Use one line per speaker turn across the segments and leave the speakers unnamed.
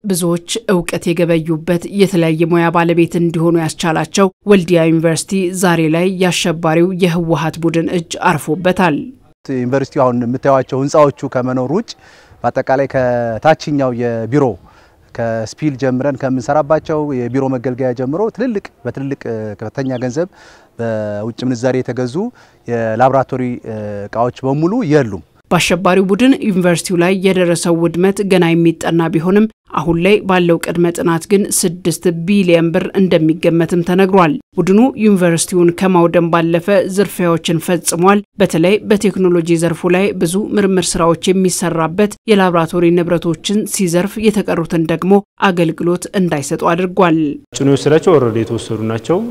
ብዙዎች እውቀት የገበዩበት የተለያየ ሙያ ባለቤት እንዲሆኑ ያስቻላቸው ወልዲያ ዩኒቨርሲቲ ዛሬ ላይ የአሸባሪው የህወሀት ቡድን እጅ አርፎበታል።
ዩኒቨርሲቲው አሁን የምታዩቸው ህንፃዎቹ ከመኖር ውጭ በአጠቃላይ ከታችኛው የቢሮ ከስፒል ጀምረን ከምንሰራባቸው የቢሮ መገልገያ ጀምሮ ትልልቅ በትልልቅ ከፍተኛ ገንዘብ በውጭ ምንዛሬ የተገዙ የላቦራቶሪ እቃዎች በሙሉ የሉም።
በአሸባሪው ቡድን ዩኒቨርሲቲው ላይ የደረሰው ውድመት ገና የሚጠና ቢሆንም አሁን ላይ ባለው ቅድመ ጥናት ግን ስድስት ቢሊየን ብር እንደሚገመትም ተነግሯል። ቡድኑ ዩኒቨርሲቲውን ከማውደም ባለፈ ዝርፊያዎችን ፈጽሟል። በተለይ በቴክኖሎጂ ዘርፉ ላይ ብዙ ምርምር ስራዎች የሚሰራበት የላቦራቶሪ ንብረቶችን ሲዘርፍ፣ የተቀሩትን ደግሞ አገልግሎት እንዳይሰጡ አድርጓል።
ጭኖ የወሰዳቸው ኦልሬዲ የተወሰዱ ናቸው።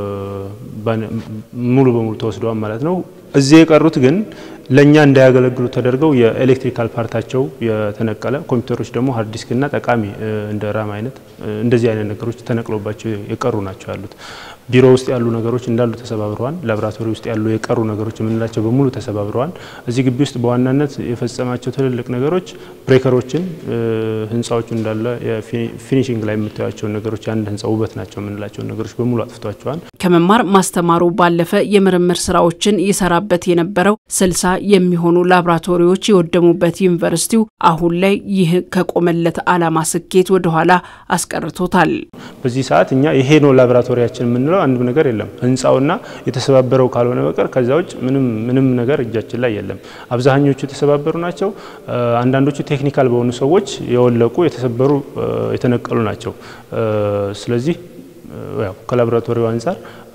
ሙሉ በሙሉ ተወስደዋል ማለት ነው። እዚህ የቀሩት ግን ለእኛ እንዳያገለግሉ ተደርገው የኤሌክትሪካል ፓርታቸው የተነቀለ ኮምፒውተሮች ደግሞ ሀርድ ዲስክና ጠቃሚ እንደ ራም አይነት እንደዚህ አይነት ነገሮች ተነቅሎባቸው የቀሩ ናቸው ያሉት። ቢሮ ውስጥ ያሉ ነገሮች እንዳሉ ተሰባብረዋል። ላቦራቶሪ ውስጥ ያሉ የቀሩ ነገሮች የምንላቸው በሙሉ ተሰባብረዋል። እዚህ ግቢ ውስጥ በዋናነት የፈጸማቸው ትልልቅ ነገሮች ብሬከሮችን፣ ህንፃዎቹ እንዳለ ፊኒሽንግ ላይ የምታዩቸውን ነገሮች የአንድ ህንፃ ውበት ናቸው የምንላቸውን ነገሮች በሙሉ አጥፍቷቸዋል።
ከመማር ማስተማሩ ባለፈ የምርምር ስራዎችን ይሰራበት የነበረው ስልሳ የሚሆኑ ላቦራቶሪዎች የወደሙበት ዩኒቨርሲቲው አሁን ላይ ይህ ከቆመለት ዓላማ ስኬት ወደኋላ አስቀርቶታል።
በዚህ ሰዓት እኛ ይሄ ነው ላቦራቶሪያችን የምንለው አንድ ነገር የለም። ህንፃውና የተሰባበረው ካልሆነ በቀር ከዛ ውጭ ምንም ምንም ነገር እጃችን ላይ የለም። አብዛኞቹ የተሰባበሩ ናቸው። አንዳንዶቹ ቴክኒካል በሆኑ ሰዎች የወለቁ የተሰበሩ የተነቀሉ ናቸው። ስለዚህ ያው ከላቦራቶሪው አንጻር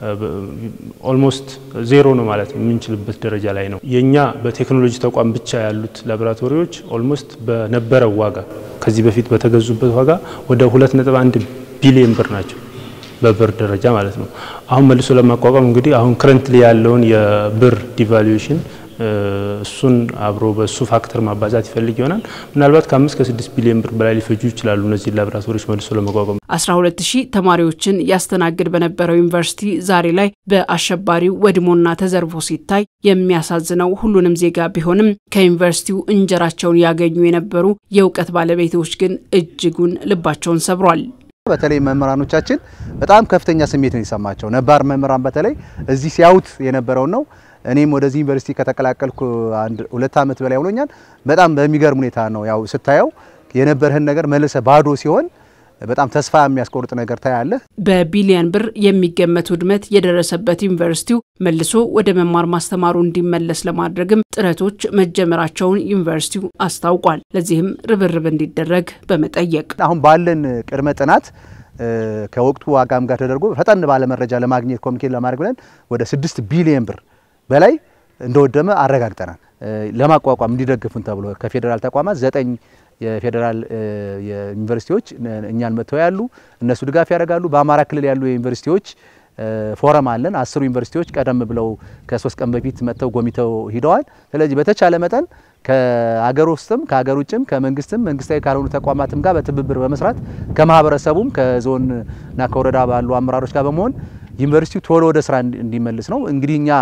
ኦልሞስት ዜሮ ነው ማለት የምንችልበት ደረጃ ላይ ነው። የኛ በቴክኖሎጂ ተቋም ብቻ ያሉት ላቦራቶሪዎች ኦልሞስት በነበረው ዋጋ ከዚህ በፊት በተገዙበት ዋጋ ወደ 2.1 ቢሊዮን ብር ናቸው በብር ደረጃ ማለት ነው። አሁን መልሶ ለማቋቋም እንግዲህ አሁን ክረንትሊ ያለውን የብር ዲቫሉዌሽን እሱን አብሮ በሱ ፋክተር ማባዛት ይፈልግ ይሆናል። ምናልባት ከአምስት ከስድስት ቢሊዮን ብር በላይ ሊፈጁ ይችላሉ እነዚህ ላቦራቶሪዎች መልሶ ለመቋቋም።
12 ሺህ ተማሪዎችን ያስተናግድ በነበረው ዩኒቨርሲቲ ዛሬ ላይ በአሸባሪው ወድሞና ተዘርፎ ሲታይ የሚያሳዝነው ሁሉንም ዜጋ ቢሆንም ከዩኒቨርሲቲው እንጀራቸውን ያገኙ የነበሩ የእውቀት ባለቤቶች ግን እጅጉን ልባቸውን ሰብሯል።
በተለይ መምህራኖቻችን በጣም ከፍተኛ ስሜት ነው የተሰማቸው። ነባር መምህራን በተለይ እዚህ ሲያዩት የነበረው ነው እኔም ወደዚህ ዩኒቨርሲቲ ከተቀላቀልኩ አንድ ሁለት ዓመት በላይ ሆኖኛል። በጣም በሚገርም ሁኔታ ነው ያው ስታየው የነበረህን ነገር መልሰ ባዶ ሲሆን በጣም ተስፋ የሚያስቆርጥ ነገር ታያለህ።
በቢሊየን ብር የሚገመት ውድመት የደረሰበት ዩኒቨርሲቲው መልሶ ወደ መማር ማስተማሩ እንዲመለስ ለማድረግም ጥረቶች መጀመራቸውን ዩኒቨርሲቲው አስታውቋል። ለዚህም ርብርብ እንዲደረግ በመጠየቅ
አሁን ባለን ቅድመ ጥናት ከወቅቱ ዋጋም ጋር ተደርጎ ፈጠን ባለ መረጃ ለማግኘት ኮሚኒኬት ለማድረግ ብለን ወደ ስድስት ቢሊየን ብር በላይ እንደወደመ አረጋግጠናል። ለማቋቋም እንዲደግፉን ተብሎ ከፌዴራል ተቋማት ዘጠኝ የፌዴራል ዩኒቨርሲቲዎች እኛን መጥተው ያሉ እነሱ ድጋፍ ያደርጋሉ። በአማራ ክልል ያሉ ዩኒቨርሲቲዎች ፎረም አለን። አስሩ ዩኒቨርሲቲዎች ቀደም ብለው ከሶስት ቀን በፊት መጥተው ጎብኝተው ሂደዋል። ስለዚህ በተቻለ መጠን ከሀገር ውስጥም ከሀገር ውጭም ከመንግስትም መንግስታዊ ካልሆኑ ተቋማትም ጋር በትብብር በመስራት ከማህበረሰቡም ከዞንና ከወረዳ ባሉ አመራሮች ጋር በመሆን ዩኒቨርሲቲው ቶሎ ወደ ስራ እንዲመልስ ነው። እንግዲህ እኛ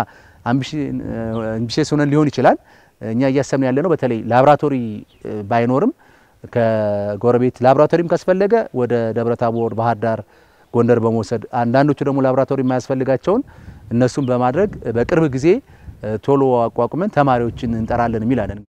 አምቢሽስ ሆነን ሊሆን ይችላል። እኛ እያሰብን ያለ ነው። በተለይ ላቦራቶሪ ባይኖርም ከጎረቤት ላቦራቶሪም ካስፈለገ ወደ ደብረታቦር፣ ባህር ዳር፣ ጎንደር በመውሰድ አንዳንዶቹ ደግሞ ላቦራቶሪ የማያስፈልጋቸውን እነሱን በማድረግ በቅርብ ጊዜ ቶሎ አቋቁመን ተማሪዎችን እንጠራለን የሚል አለን።